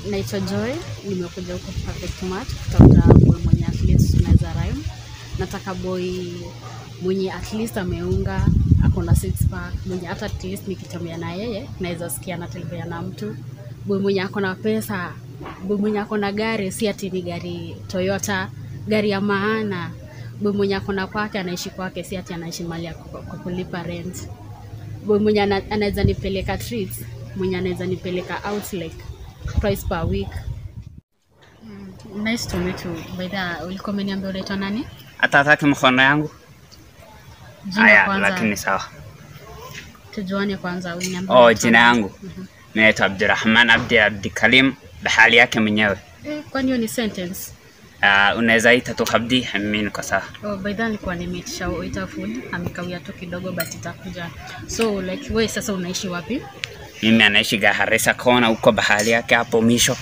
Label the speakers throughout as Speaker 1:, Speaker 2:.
Speaker 1: naitwa Joy, nimekuja huko Perfect Match kutafuta boy mwenye at least tunaweza rhyme. Nataka boy mwenye at least ameunga, ako na six pack, mwenye hata at least nikitembea na yeye naweza sikia anatembea na mtu. Boy mwenye ako na pesa, boy mwenye ako na gari, si ati ni gari Toyota, gari ya maana. Boy mwenye ako na kwake, anaishi kwake, si ati anaishi mali ya ku- ku- kulipa rent. Boy mwenye ana- anaweza nipeleka treats, mwenye anaweza nipeleka out like twice per week. Mm, nice to meet you. By the way, ulikuwa umeniambia unaitwa nani?
Speaker 2: hata hataki mkono yangu
Speaker 1: Jina
Speaker 2: haya
Speaker 1: kwanza.
Speaker 2: lakini sawa
Speaker 1: Tujuane kwanza, uniambie.
Speaker 2: oh
Speaker 1: unaitwa
Speaker 2: jina
Speaker 1: nani?
Speaker 2: yangu naitwa abdurahman abdi abdikalim bahali yake mwenyewe
Speaker 1: Eh, kwani hiyo ni sentence?
Speaker 2: uh, unaweza ita tu abdi mimi niko sawa
Speaker 1: Oh, by the way, nilikuwa nimeitisha waiter food, amekawia tu kidogo but itakuja. So like wewe sasa unaishi wapi?
Speaker 2: mimi anaishi gaharisa kona huko bahali yake hapo misho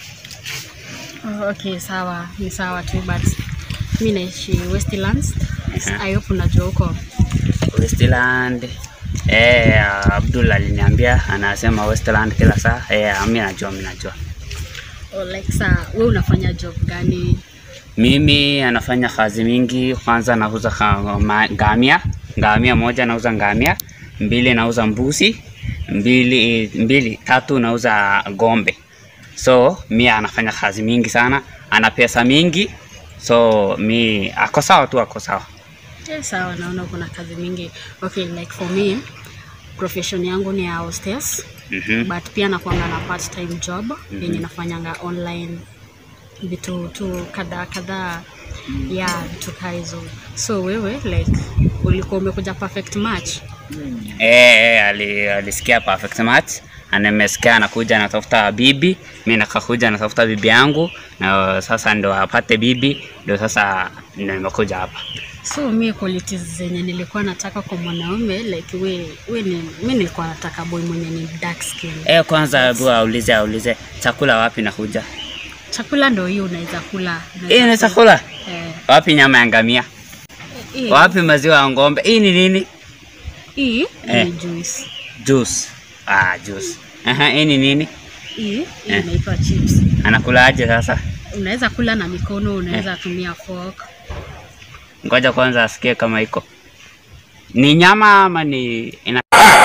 Speaker 1: Oh, okay, sawa, ni sawa tu but mi naishi Westlands.
Speaker 2: Mhm.
Speaker 1: I hope unajua huko.
Speaker 2: westland eh, abdul aliniambia anasema westland kila saa eh, mi najua mi najua
Speaker 1: Oh, like saa wewe unafanya job gani?
Speaker 2: mimi anafanya kazi mingi kwanza nauza ka- ma- ngamia ngamia moja nauza ngamia mbili nauza mbuzi mbili mbili tatu nauza gombe so mi anafanya kazi mingi sana ana pesa mingi so mi ako sawa tu ako sawa
Speaker 1: Yeah, sawa, naona kuna kazi mingi. Okay, like for me profession yangu ni ya hostess
Speaker 2: mm-hmm.
Speaker 1: but pia nakwanga na part time job yenye nafanyanga online vitu tu kadhaa kadhaa ya vitu kaa hizo. So wewe like ulikuwa umekuja perfect match?
Speaker 2: Eh, eh, ali, alisikia perfect match anamesikia anakuja anatafuta bibi, mi nakakuja natafuta bibi yangu, na sasa ndo apate bibi, ndo sasa ndo nimekuja hapa.
Speaker 1: So mi qualities zenye nilikuwa nataka kwa mwanaume like we, we ni, mi nilikuwa nataka boy mwenye ni dark skin.
Speaker 2: Eh, kwanza hebu aulize aulize chakula wapi nakuja?
Speaker 1: Chakula ndo hiyo unaweza kula.
Speaker 2: Hii ni chakula
Speaker 1: Eh,
Speaker 2: wapi? Nyama ya ngamia
Speaker 1: hii-
Speaker 2: wapi? Maziwa ya ng'ombe? Hii ni nini?
Speaker 1: hii
Speaker 2: Eh.
Speaker 1: ni juice.
Speaker 2: Juice. Ah, juice. Aha, hii ni nini?
Speaker 1: Hii hii
Speaker 2: Eh.
Speaker 1: inaitwa chips.
Speaker 2: Anakula aje sasa?
Speaker 1: Unaweza kula na mikono, unaweza tumia fork.
Speaker 2: Ngoja kwanza asikie kama iko ni nyama ama ni ina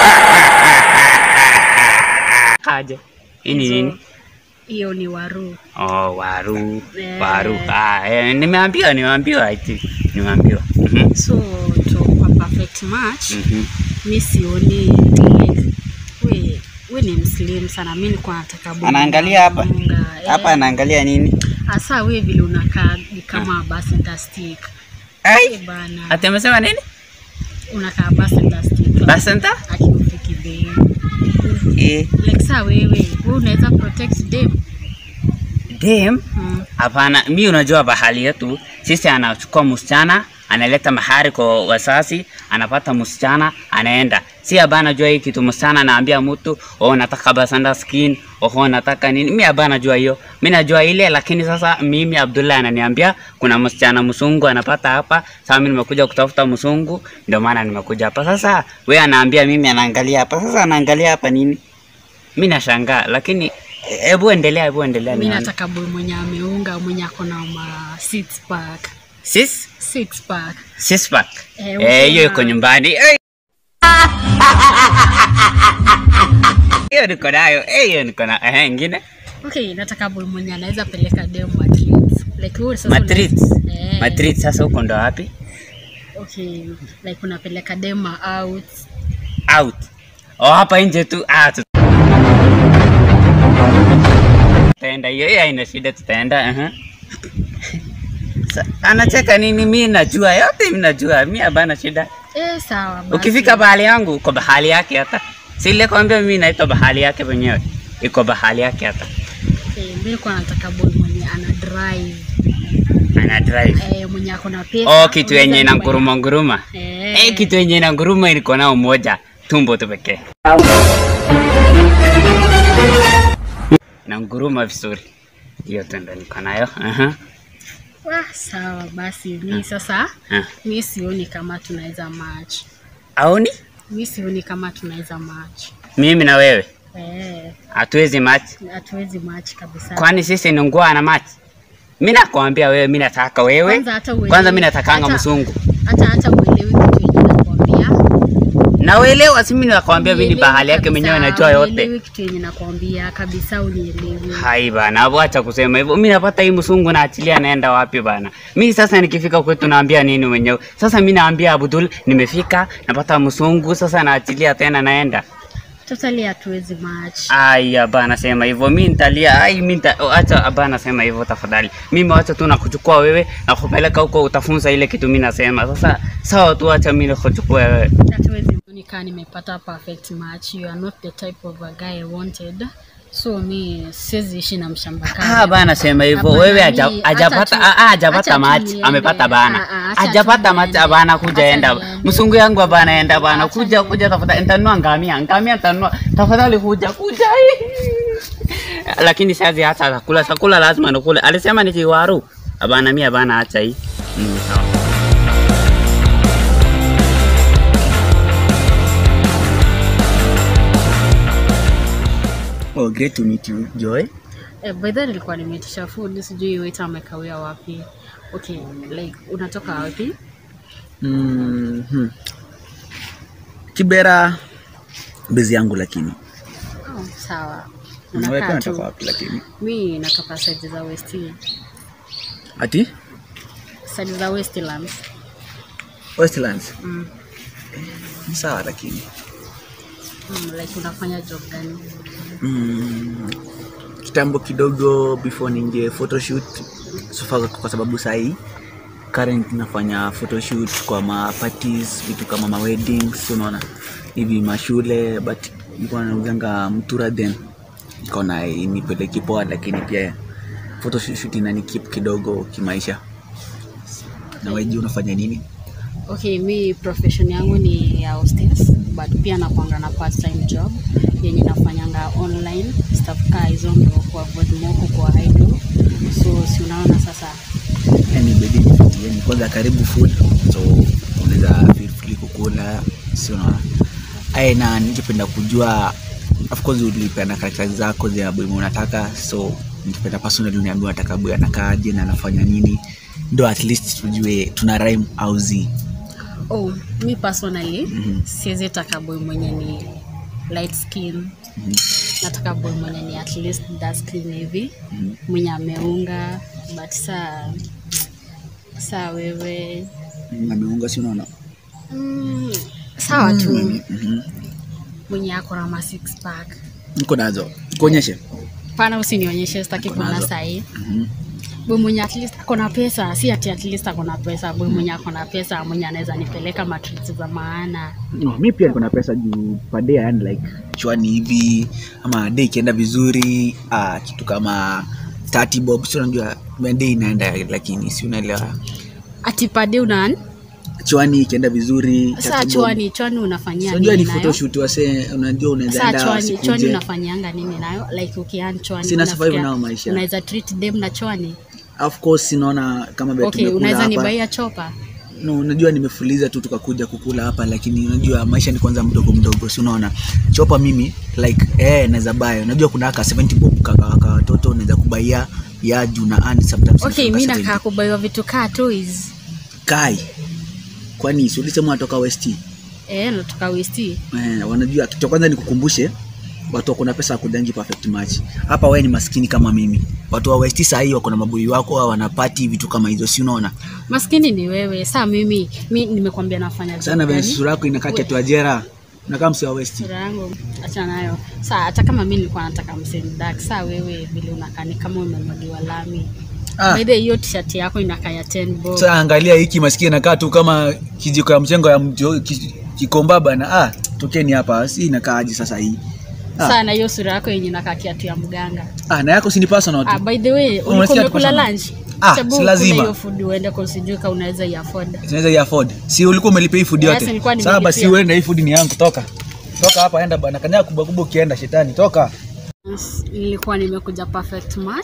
Speaker 2: aje. Hii ni
Speaker 1: Hizo-
Speaker 2: nini?
Speaker 1: Hiyo ni waru.
Speaker 2: Oh, waru.
Speaker 1: Eh.
Speaker 2: Waru. Ah, eh, nimeambiwa, nimeambiwa eti. Nimeambiwa. Mhm.
Speaker 1: So to kwa perfect match
Speaker 2: Mhm.
Speaker 1: mi sioni like we we ni mslim sana, mi nilikuwa nataka boy
Speaker 2: Anaangalia hapa.
Speaker 1: mwenye
Speaker 2: Hapa
Speaker 1: eh,
Speaker 2: anaangalia nini?
Speaker 1: hasa we vile unakaa ni kama basenta stick Eh,
Speaker 2: Ai,
Speaker 1: bana,
Speaker 2: ati amesema nini?
Speaker 1: unakaa basenta stick
Speaker 2: Basenta?
Speaker 1: akikufiki bei
Speaker 2: Eh,
Speaker 1: like saa wewe we unaweza protect them
Speaker 2: dem
Speaker 1: mm.
Speaker 2: Hapana, mi unajua bahali yetu sisi, anachukua msichana analeta mahari kwa wasasi, anapata msichana anaenda. Si abana jua hii kitu, msichana anaambia mtu oh, nataka basanda skin oh, nataka nini. Mi abana jua hiyo, mi najua ile, lakini sasa mimi Abdullah ananiambia kuna msichana msungu anapata hapa. Sasa mimi nimekuja kutafuta msungu, ndio maana nimekuja hapa. Sasa we anaambia mimi, anaangalia hapa. Sasa anaangalia hapa nini? Mi nashangaa, lakini hebu endelea, hebu endelea.
Speaker 1: mi
Speaker 2: nione.
Speaker 1: nataka boy mwenye ameunga mwenye ako na ma six pack
Speaker 2: Sis?
Speaker 1: six pack
Speaker 2: Six pack.
Speaker 1: Eh,
Speaker 2: Eh, hiyo
Speaker 1: ukiwa-
Speaker 2: iko nyumbani. Eh. Hiyo niko nayo. Eh, hiyo niko na. Eh, ingine?
Speaker 1: Okay, nataka boy mwenye anaweza peleka dem Madrid. Like wewe sasa
Speaker 2: Madrid.
Speaker 1: una- Eh,
Speaker 2: Madrid sasa huko ndo wapi?
Speaker 1: Okay, like unapeleka dem out.
Speaker 2: Out. Oh, hapa nje tu. Ah, tu- tutaenda hiyo. Hiyo haina shida tutaenda. Aha. Sa- Anacheka nini? Mi najua yote, mi najua. Mi habana shida.
Speaker 1: Eh, sawa basi.
Speaker 2: Ukifika bahali yangu uko bahali yake hata. Si ile kwambia mimi naitwa bahali yake mwenyewe. Iko bahali yake hata.
Speaker 1: Okay, mimi nilikuwa nataka boy mwenye ana drive.
Speaker 2: Ana drive.
Speaker 1: Eh, mwenye ako na pesa.
Speaker 2: Oh, kitu yenye
Speaker 1: unaweza
Speaker 2: ina
Speaker 1: nyumba-
Speaker 2: nguruma nguruma.
Speaker 1: Eh.
Speaker 2: Eh, kitu yenye ina nguruma ilikuwa nao moja, tumbo tu pekee. Na nguruma vizuri. Hiyo tu ndo niko nayo. Aha.
Speaker 1: Wah, sawa basi. Mimi sasa
Speaker 2: Ah.
Speaker 1: mimi sioni kama tunaweza match.
Speaker 2: Aoni?
Speaker 1: Mimi sioni kama tunaweza match.
Speaker 2: Mimi na wewe.
Speaker 1: Eh,
Speaker 2: hatuwezi match.
Speaker 1: hatuwezi match kabisa.
Speaker 2: Kwani sisi ni nguo na match? Mimi nakwambia wewe, mimi nataka wewe.
Speaker 1: Kwanza hata uelewi-
Speaker 2: Kwanza mimi natakanga
Speaker 1: hata-
Speaker 2: msungu.
Speaker 1: Hata hata uelewi kitu yenye nakwambia.
Speaker 2: Na uelewa, si mimi nakwambia mimi ni
Speaker 1: Unielewi
Speaker 2: bahali yake
Speaker 1: kabisa,
Speaker 2: mwenyewe najua yote.
Speaker 1: unielewi kitu yenye nakwambia kabisa, unielewi.
Speaker 2: Hai bana, acha kusema hivyo. Mimi napata hii msungu na achilia naenda wapi bana? Mimi sasa nikifika kwetu naambia nini mwenyewe? Sasa mimi naambia Abdul nimefika, napata msungu, sasa naachilia tena naenda.
Speaker 1: Totally hatuwezi match.
Speaker 2: Aya bana, sema hivyo. Mimi nitalia. Ai, mimi nita oh, acha bana, sema hivyo tafadhali. Mimi wacha tu nakuchukua wewe na kupeleka huko, utafunza ile kitu mimi nasema. Sasa sawa tu, acha mimi nikuchukue wewe.
Speaker 1: hatuwezi nika nimepata perfect match you are not the type of a guy I wanted so mi siwezi ishi na mshamba kama
Speaker 2: Ah bana, sema hivyo.
Speaker 1: Hapana,
Speaker 2: Wewe
Speaker 1: mi-
Speaker 2: haja-
Speaker 1: acha
Speaker 2: hajapata
Speaker 1: tu-
Speaker 2: ah, ah,
Speaker 1: acha
Speaker 2: hajapata
Speaker 1: tu
Speaker 2: match,
Speaker 1: niende.
Speaker 2: amepata
Speaker 1: Ah,
Speaker 2: bana.
Speaker 1: ah, acha tu
Speaker 2: Hajapata match
Speaker 1: niende.
Speaker 2: bana, kuja
Speaker 1: Acha
Speaker 2: enda.
Speaker 1: niende.
Speaker 2: Msungu yangu bana, enda bana.
Speaker 1: Acha
Speaker 2: Kuja
Speaker 1: niende.
Speaker 2: kuja tafadhali. Nitanunua ngamia. Ngamia nitanunua. Tafadhali kuja kuja. Lakini sasa hata chakula chakula lazima nikule. Alisema ni kiwaru. Abana mimi bana, acha hii. Mm, sawa.
Speaker 3: Oh, great to meet you, Joy.
Speaker 1: eh, by the way nilikuwa nimeitisha food sijui waiter amekawia wapi okay like unatoka wapi
Speaker 3: Mm-hmm. Kibera bezi yangu lakini.
Speaker 1: oh, sawa
Speaker 3: Wewe pia
Speaker 1: unakaa
Speaker 3: unatoka
Speaker 1: tu
Speaker 3: wapi lakini?
Speaker 1: mi natoka side za west
Speaker 3: Ati?
Speaker 1: side za westlands
Speaker 3: Westlands.
Speaker 1: mm.
Speaker 3: Sawa lakini.
Speaker 1: mm, like unafanya job gani
Speaker 3: Mm, kitambo kidogo before ninge photoshoot sofa kwa sababu sahii current nafanya photoshoot kwa ma parties vitu kama ma weddings unaona hivi mashule but nilikuwa nauzanga mtura then nikaona nipeleki poa lakini pia photoshoot inani keep kidogo kimaisha na wewe je, unafanya nini
Speaker 1: Okay, mi profession yangu ni ya hostess but pia nakwanga na part time job yenye nafanyanga online stuff kaa hizo ndo kuavoid moko kwa idle. So si unaona sasa,
Speaker 3: yani bedi yani kwanza karibu food so unaweza feel free kukula si unaona aye na ningependa kujua of course ulipeana characters zako za boy unataka so ningependa personally uniambie unataka boy anakaaje na anafanya nini ndo at least tujue tuna rhyme au zi
Speaker 1: oh, mi personally
Speaker 3: Mhm.
Speaker 1: siwezi taka boy mwenye ni light skin
Speaker 3: Mhm.
Speaker 1: nataka boy mwenye ni at least dark skin hivi
Speaker 3: Mhm.
Speaker 1: mwenye ameunga but saa saa wewe
Speaker 3: ameunga si unaona
Speaker 1: mm, sawa tu
Speaker 3: Mhm.
Speaker 1: mwenye ako na ma six pack
Speaker 3: niko nazo kuonyeshe
Speaker 1: pana usinionyeshe sitaki kuona
Speaker 3: Nazo.
Speaker 1: sahii
Speaker 3: Mhm.
Speaker 1: boy mwenye at least ako na pesa si ati at least ako na pesa boy mwenye ako na pesa mwenye anaweza nipeleka matriti za maana
Speaker 3: no, mi pia niko na pesa juu per day yani like chwani hivi ama day ikienda vizuri uh, kitu kama 30 bob si unajua day inaenda lakini si unaelewa
Speaker 1: ati pade unan
Speaker 3: chwani ikienda vizuri
Speaker 1: saa
Speaker 3: 30 bob.
Speaker 1: chwani chwani unafanyia
Speaker 3: Si unajua ni
Speaker 1: nini nayo
Speaker 3: photoshoot wase unajua unaweza
Speaker 1: saa
Speaker 3: enda
Speaker 1: chwani chwani
Speaker 3: usikuje
Speaker 1: unafanyianga nini nayo like ukian chwani
Speaker 3: Sina survive
Speaker 1: unafikia-
Speaker 3: nao maisha.
Speaker 1: unaweza treat dem na chwani
Speaker 3: of course sinaona kama vile
Speaker 1: okay
Speaker 3: tumekula
Speaker 1: unaweza
Speaker 3: hapa
Speaker 1: nibaia chopa
Speaker 3: no, unajua nimefuliza tu tukakuja kukula hapa lakini unajua maisha ni kwanza mdogo mdogo si unaona chopa mimi like eh naweza buy unajua kuna aka 70 bob kaka kaka watoto unaweza kubaia ya juu na and sometimes
Speaker 1: okay
Speaker 3: inafika
Speaker 1: mi
Speaker 3: 70.
Speaker 1: nakaa kubaiwa vitu kaa toys
Speaker 3: kai kwani si ulisema unatoka west
Speaker 1: eh natoka westi
Speaker 3: eh, wanajua kitu cha kwanza nikukumbushe watu wako na pesa wakujangi perfect match hapa wewe ni maskini kama mimi watu wa west saa hii wako na maboi wako wanapati vitu kama hizo si unaona
Speaker 1: maskini ni wewe saa mimi mi nimekwambia nafanya job
Speaker 3: sana vile
Speaker 1: gani?
Speaker 3: sura yako inakaa
Speaker 1: We-
Speaker 3: kiatu ajera unakaa msi wa west
Speaker 1: sura yangu acha nayo saa hata kama mi nilikuwa nataka msendak saa wewe vile unakaa ni kama umemwagiwa lami
Speaker 3: ah.
Speaker 1: By the way, hiyo t-shirt yako inakaa ya 10 bob
Speaker 3: Sasa angalia hiki maskini inakaa tu kama kijiko ya mchengo ya mjo, ki- kikomba bana. Ah, tokeni hapa. Si inakaa aje sasa hii? Ah,
Speaker 1: saa na hiyo sura yako yenye inakaa kiatu ya mganga
Speaker 3: ah na yako si ni personal tu.
Speaker 1: ah, by the way ulikuwa
Speaker 3: Unasikia
Speaker 1: umekula
Speaker 3: tukosana?
Speaker 1: lunch
Speaker 3: Ah,
Speaker 1: Sababu
Speaker 3: si
Speaker 1: ukule
Speaker 3: lazima.
Speaker 1: hiyo food uende kwa sijui kama unaweza iafford
Speaker 3: Tunaweza ya afford. Si ulikuwa umelipia hii food
Speaker 1: Yes,
Speaker 3: yote.
Speaker 1: nilikuwa
Speaker 3: Sasa basi
Speaker 1: nimelipia.
Speaker 3: uende hii food ni yangu toka. Toka hapa enda bana. Kanya kubwa kubwa ukienda shetani toka.
Speaker 1: Yes, nilikuwa nimekuja perfect match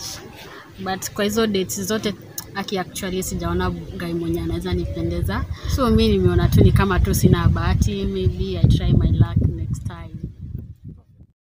Speaker 1: but kwa hizo dates zote aki actually sijaona guy mwenye anaweza nipendeza so mi nimeona tu ni kama tu sina bahati maybe i try my luck next time